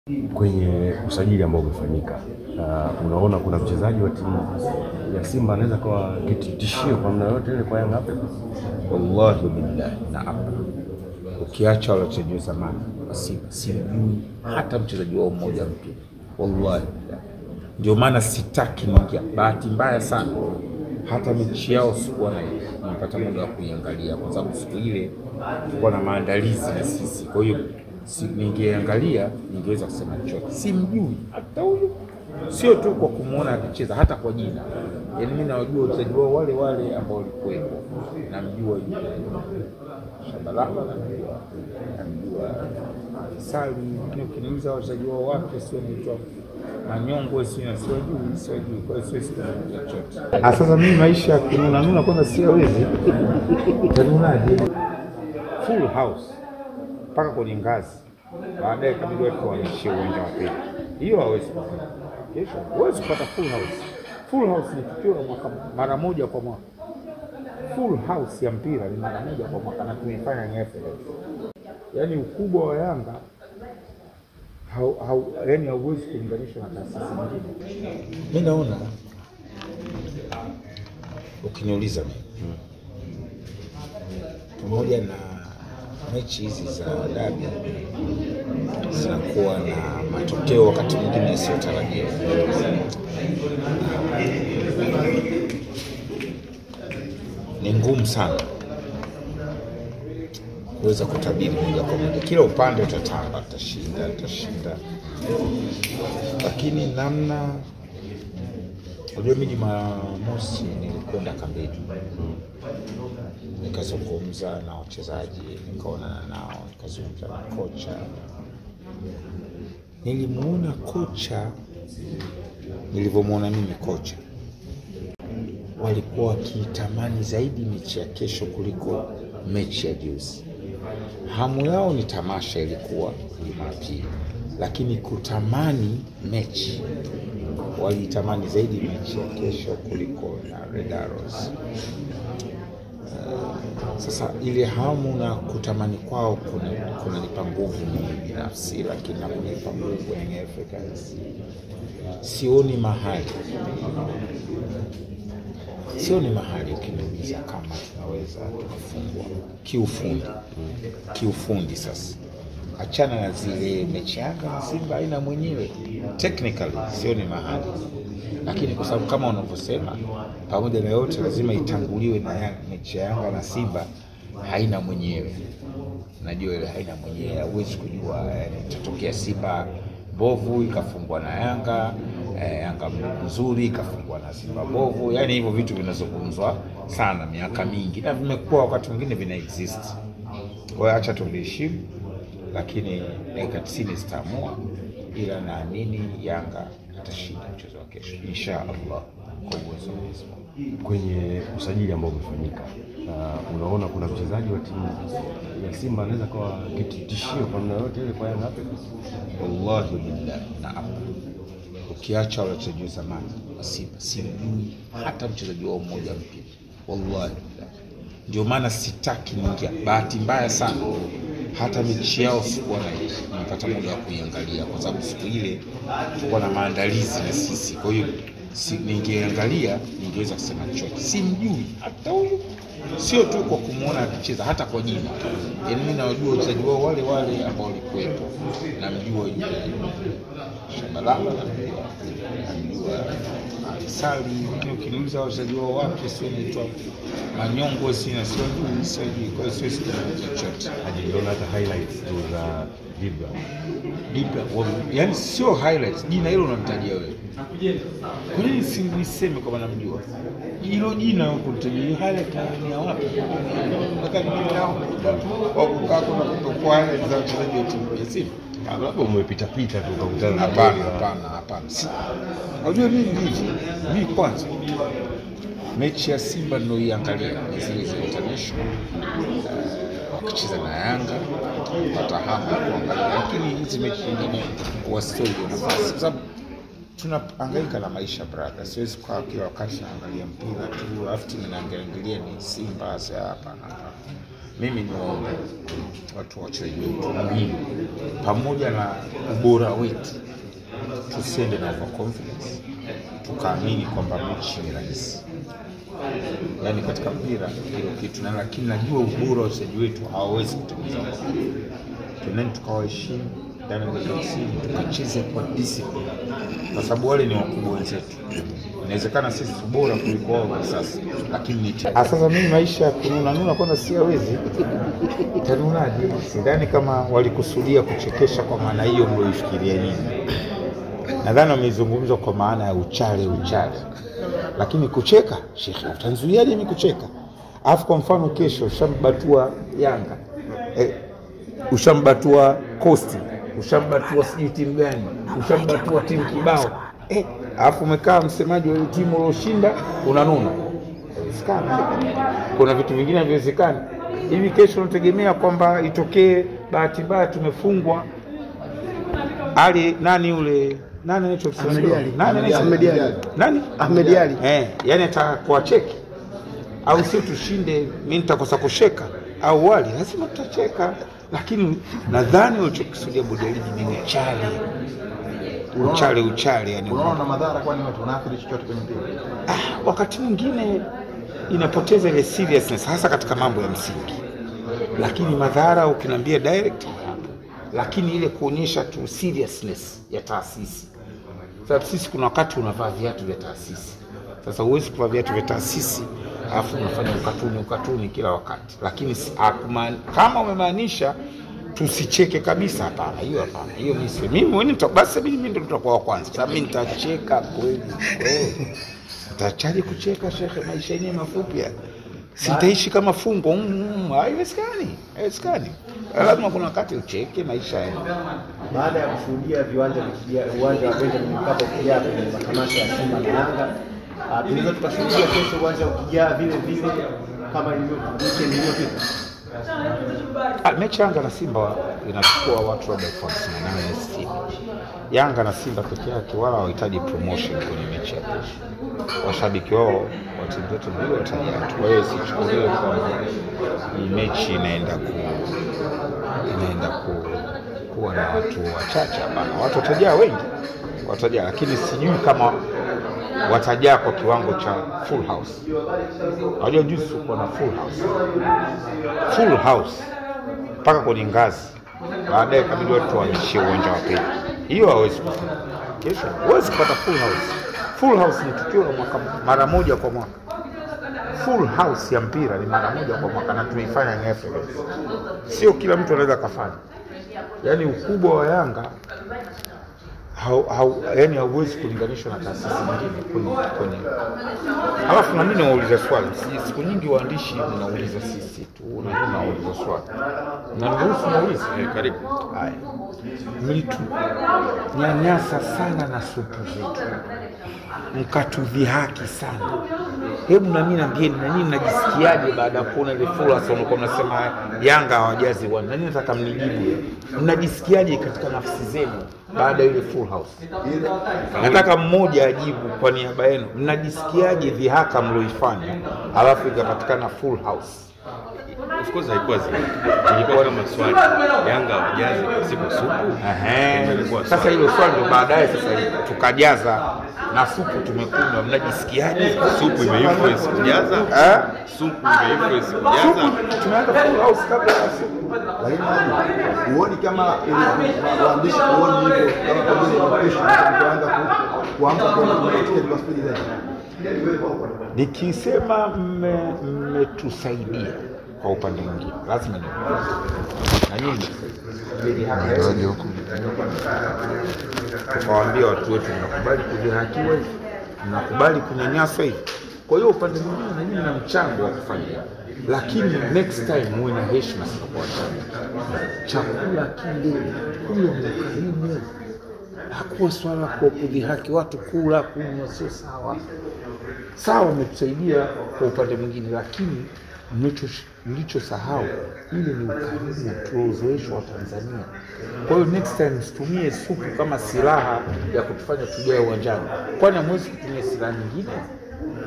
Kwenye usajili ambao umefanyika, uh, unaona kuna mchezaji wa timu ya Simba anaweza kuwa kitishio kwa namna yoyote ile kwa Young Africans? Wallahi billahi naam, ukiacha wale wachezaji wa zamani wa Simba simjui hata mchezaji wao mmoja mpya, wallahi billahi. Ndio maana sitaki niingia. Bahati mbaya sana, hata mechi yao sikuwa na nipata muda wa kuiangalia, kwa sababu siku ile tulikuwa na maandalizi na sisi, kwa hiyo si, ningeangalia ningeweza kusema chochote. Simjui hata huyu, sio tu kwa kumwona akicheza, hata kwa jina. Yaani mimi nawajua wachezaji wao wale wale ambao walikuwepo, namjua yule Shabalala, namjua namjua Sali, lakini ukiniuliza wachezaji wao wapya sio naitwa Manyongo, sio siwajui, siwajui, kwa hiyo siwezi kuzungumza chochote. Ah, sasa mimi maisha ya kununa nuna kwanza siwezi. Tanunaje? Full house mpaka kwenye ngazi, baadaye kabidi watu waishie uwanja wa pili. Hiyo hawezi kufanya. Kesho huwezi kupata full house. Full house ni tukio la mwaka mara moja kwa mwaka. Full house ya mpira ni mara moja kwa mwaka na tumeifanya ni FA. Yaani ukubwa wa Yanga hau, hau, yani hauwezi kulinganishwa na taasisi nyingine. Mi naona ukiniuliza mimi pamoja na mechi hizi za dabi zinakuwa na matokeo wakati mwingine yasiyotarajiwa. Ni ngumu sana kuweza kutabiri moja kwa moja. Kila upande utatamba, utashinda, utashinda, lakini namna Unajua, mimi Jumamosi nilikwenda kambini, nikazungumza na wachezaji, nikaonana nao, nikazungumza na kocha. Nilimuona kocha, nilivyomwona mimi kocha, walikuwa wakitamani zaidi mechi ya kesho kuliko mechi ya juzi. Hamu yao ni tamasha, ilikuwa Jumapili, lakini kutamani mechi walitamani zaidi mechi ya kesho kuliko na Red Arrows. Uh, sasa ile hamu na kutamani kwao kunanipa nguvu mimi binafsi, lakini na kunipa nguvu Young Africans. Sioni mahali, sioni mahali ukiniuliza kama tunaweza tukafungwa kiufundi, kiufundi sasa achana na zile mechi Yanga na Simba aina mwenyewe, technically sioni mahali, lakini kwa sababu kama unavyosema, pamoja na yote lazima itanguliwe na Yanga. Mechi ya Yanga na Simba haina mwenyewe, najua ile haina mwenyewe, huwezi kujua yani, itatokea Simba mbovu ikafungwa na Yanga eh, Yanga nzuri ikafungwa na Simba mbovu, yani hivyo vitu vinazungumzwa sana miaka mingi na vimekuwa wakati mwingine vina exist. Kwa hiyo acha tuliheshimu lakini dakika tisini zitaamua, ila naamini Yanga atashinda mchezo wa kesho insha Allah kwa uwezo wa Mwenyezi Mungu. Kwenye usajili ambao umefanyika, uh, unaona kuna mchezaji wa timu ya Simba anaweza kuwa kitishio kwa namna yoyote ile kwa Young Africans? Wallahi billahi naam, ukiacha wale wachezaji wa zamani wa Simba simjui hata mchezaji wao mmoja mpya, wallahi billahi. Ndio maana sitaki niingia. Bahati mbaya sana hata mechi yao sikuwa na nipata muda wa kuiangalia, kwa sababu siku ile tulikuwa na maandalizi na sisi, kwa hiyo si, ningeangalia ningeweza kusema chochote. Simjui hata huyu, sio tu kwa kumwona akicheza, hata kwa jina. Yaani mimi nawajua wachezaji wao wale wale ambao walikuwepo, namjua yule Shabalala, namjua namjua Sali, lakini ukiniuliza wachezaji wao wapya sio naitwa Manyongo, sina siwajui, siwajui, kwa hiyo siwezi kuzungumza chochote. Hajiona hata highlights tu za Dibra. Dibra, yani sio highlights, jina hilo unamtajia wewe. Kwa nini si niseme kama namjua hilo jina kunitajia hiyo highlight ni ya wapi? Nataka mimi nao wakukaa kuna kutokuwa highlight za wachezaji wa timu ya Simba. Labda umepita pita tu ukakutana na Hapana, Dibra. hapana, hapana. Si- Unajua mimi hivi, mimi kwanza mechi ya Simba ninayoiangalia ni zile za international eh, wakicheza na Yanga pata hamu ya kuangalia, lakini hizi mechi nyingine huwa sio hiyo nafasi, kwa sababu tunahangaika na maisha brother. Siwezi kukaa kila wakati naangalia mpira tu alafu timu naangalia ni Simba. Sasa hapana, hapana. mimi ni waombe watu wa wachezaji wetu muhimu, pamoja na ubora wetu, tusiende na overconfidence tukaamini kwamba mechi ni rahisi. Yaani katika mpira hilo kitu na, lakini najua ubora wa wachezaji wetu hawawezi kutengeneza overconfidence. Tuendeni tukawaheshimu ndani ya dakika tisini, tukacheze kwa discipline, kwa sababu wale ni wakubwa wenzetu. Inawezekana sisi bora kuliko wao kwa sasa, lakini ni ah, sasa mimi maisha ya kununa nuna kwanza siawezi. Tanunaje? Sidhani kama walikusudia kuchekesha kwa maana hiyo mlioifikiria nyinyi. Nadhani wameizungumza kwa maana ya uchale uchale, lakini kucheka, shekhe, utanzuiaje mimi kucheka? Alafu kwa mfano kesho ushambatua Yanga eh, ushambatua Costi, ushambatua sijui timu gani, ushambatua timu kibao eh, alafu umekaa msemaji wa ile timu ulioshinda unanuna. Haiwezekani. Kuna vitu vingine haviwezekani. Hivi kesho unategemea kwamba itokee bahati mbaya tumefungwa ali nani yule nani anaitwa Ahmed Ali. nani anaitwa Ahmed Ali. nani Ahmed Ali. eh, yani atakuwa cheki au si tushinde, mi nitakosa kusheka au wali, lazima tutacheka, lakini nadhani walichokisudia bodi ya ligi ni uchale uchale uchale, yani Unaona na madhara, kwani watu wanaathiri chochote kwenye mpira? ah, wakati mwingine inapoteza ile seriousness hasa katika mambo ya msingi, lakini madhara ukiniambia direct hayapo, lakini ile kuonyesha tu seriousness ya taasisi. Sababu sisi kuna wakati unavaa viatu vya taasisi, sasa huwezi kuvaa viatu vya taasisi alafu unafanya ukatuni ukatuni kila wakati, lakini si- hakuma- kama umemaanisha tusicheke kabisa, hapana, hiyo hapana, hiyo mimi si- mimi mwenyewe nita- basi mimi ndio nitakuwa wa kwanza, sababu mimi nitacheka kweli kweli. Nitachaje kucheka shekhe? Maisha yenyewe mafupi ya sitaishi kama fungo. Mm, mm, Haiwezekani, haiwezekani. Lazima kuna wakati ucheke maisha ya Baada ya kushuhudia viwanja vikijaa, uwanja wa Benjamin Mkapa ukijaa kwenye matamasha ya Simba na Yanga, ah, tunaweza tukashuhudia kesho uwanja ukijaa vile vile kama ilivyo weekend iliyopita. Ah, mechi Yanga na Simba inachukua watu labda elfu hamsini na nane sitini. Yanga na Simba peke yake wala hawahitaji promotion kwenye mechi ya kesho. Washabiki wao wa timu zote mbili watajaa tu. Kwa hiyo sichukuliwe kwamba ni mechi inaenda ku inaenda ku, kuwa na watu wachache. Hapana, watu watajaa wengi, watajaa, lakini sijui kama watajaa kwa kiwango cha full house. Unajua juzi tulikuwa na full house full house mpaka kwenye ngazi, baadaye kabidi watu wahamishie uwanja wa pili. Hiyo hawezi kufanya. Kesho huwezi kupata full house. Full house ni tukio la mwaka mara moja kwa mwaka. Full house ya mpira ni mara moja kwa mwaka na tumeifanya Young Africans. Sio kila mtu anaweza kafanya. Yaani ukubwa wa Yanga hau, hau, yani hauwezi kulinganishwa na taasisi nyingine kwenye, kwenye. Alafu na mimi nauliza swali, Si- siku nyingi waandishi mnauliza sisi tu, na mimi nauliza swali na niruhusu nauliza. Eh, karibu. Haya, mlitu nyanyasa sana na supu zetu, mkatudhihaki sana. Hebu na mimi naambieni, na nyinyi mnajisikiaje baada ya kuona ile fursa mlikuwa mnasema Yanga hawajazi uwanja? Na nyinyi nataka mnijibu, mnajisikiaje katika nafsi zenu baada ya ile full house? Nataka mmoja ajibu kwa niaba yenu, mnajisikiaje dhihaka mlioifanya alafu ikapatikana full house? Of course haikuwa zile. Ilikuwa kama swali. Yanga hawajazi pasipo supu. Ehe. Ilikuwa Sasa swali. hilo swali ndo baadaye sasa tukajaza na supu tumekunywa, mnajisikiaje? Supu imeinfluence kujaza. Eh? Supu imeinfluence kujaza. Supu tumeanza full house kabla ya supu. Lakini Haji, huoni kama ili- waandishi huoni hivyo kama pengine inapush kuanza ku- kuamka kwenda kununua tiketi kwa spidi zaidi? Nikisema mme- mmetusaidia kwa upande mwingine, lazima ni na nyinyi mmetusaidia. tukawaambia watu wetu, mnakubali kudhihakiwa hivi, mnakubali kunyanyaswa hivi. Kwa hiyo upande mwingine na nyinyi na mchango wa kufanya hivyo. lakini next time muwe na heshima sana kwa wachache. Chakula kile kule ni ukarimu, hakuwa swala kwa kudhihaki watu. Kula kunywa sio sawa sawa, umetusaidia kwa upande mwingine, lakini mlicho- mlichosahau ile ni ukarimu tuliozoeshwa wa Tanzania. Kwa hiyo next time msitumie supu kama silaha ya kutufanya tujae uwanjani, kwani hamwezi kutumia silaha nyingine?